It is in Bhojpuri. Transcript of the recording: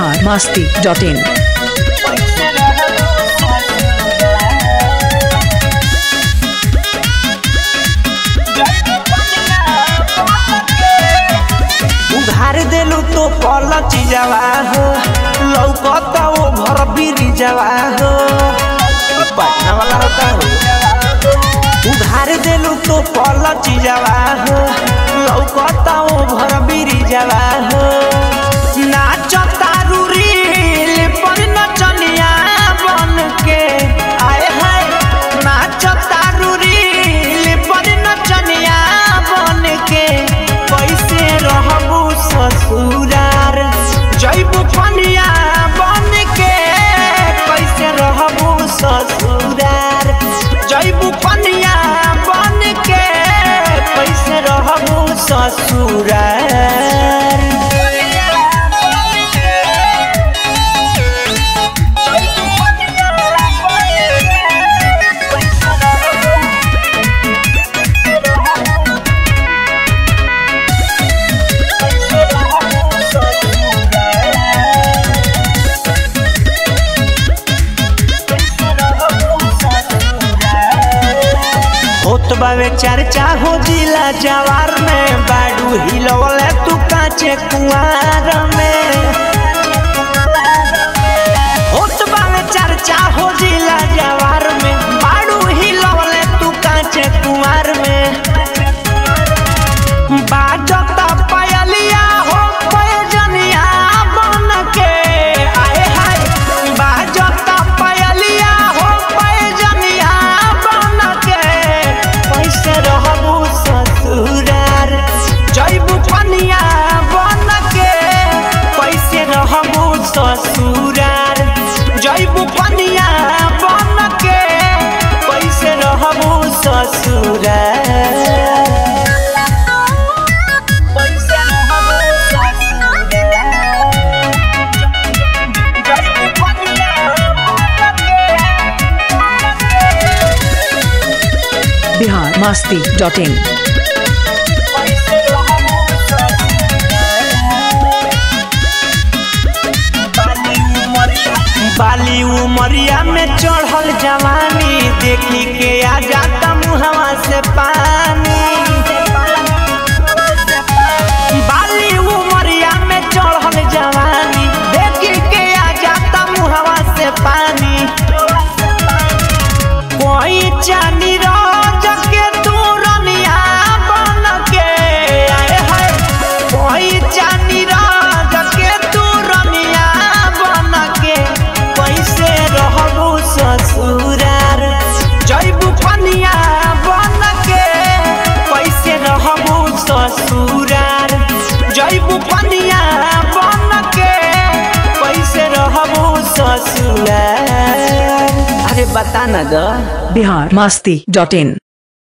बिहार मस्ती डॉट इन उघार देलू तो पल चीजवा हो लौकता वो घर बिरी जवा हो ई पटना वाला होता हो उघार देलू तो पल चीजवा हो लौकता वो घर बिरी जवा हो नाच तारू रील पर नचनिया बन के आए हाय नाच तारू रील पर नचनिया बन के कैसे रहबू ससुरार जैबू पनिया बन के कैसे रहबू ससुरार जैबू पनिया बन के कैसे रहबू ससुरार होत बावे चर्चा हो जिला जवार में बाडू हिलवले तू काचे कुआर में होत बावे चर्चा हो जिला जवार में बाडू हिलवले तू काचे कुआर में बाजता पायलिया हो पयजनिया बन के आए हाय बाजता पायलिया हो पयजनिया बन के कैसे रहबू ससुरार जैबू पनिया बन के कैसे रहबू ससुरार जैबू पनिया बन के कैसे रहबू ससुरार बिहार मस्ती डॉट इन बाली उमरिया में चढ़ल जवानी देखी के आ जाता मुहवा से पानी बाली उमरिया में चढ़ल जवानी देखी के आ जाता मुहवा से पानी कोई चांदी रोज के तू रनिया बन के आए हाय कोई चांदी रोज के तू रनिया बन के कैसे रहबू ससुरार जैबू पनिया बन के कैसे रहबू ससुरार जैबू पनिया बन के कैसे रहबू ससुरार अरे बता ना द बिहार मस्ती डॉट इन